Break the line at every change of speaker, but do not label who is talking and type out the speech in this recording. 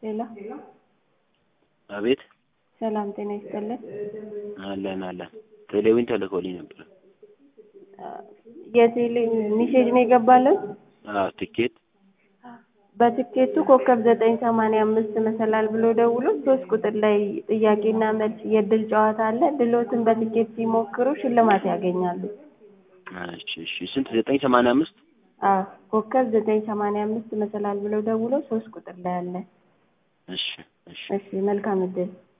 ሄሎ
አቤት
ሰላም ጤና ይስጥልን።
አለን አለን ቴሌዊን ተልኮልኝ ነበር።
የቴሌ ሜሴጅ ነው የገባልን።
አዎ ትኬት
በትኬቱ ኮከብ ዘጠኝ ሰማንያ አምስት መሰላል ብሎ ደውሎ ሶስት ቁጥር ላይ ጥያቄና መልስ የእድል ጨዋታ አለ። ድሎትን በትኬት ሲሞክሩ ሽልማት ያገኛሉ።
እሺ እሺ ስንት ዘጠኝ ሰማንያ አምስት
አዎ ኮከብ ዘጠኝ ሰማንያ አምስት መሰላል ብሎ ደውሎ ሶስት ቁጥር ላይ አለ።
እሺ እሺ
እሺ መልካም እድል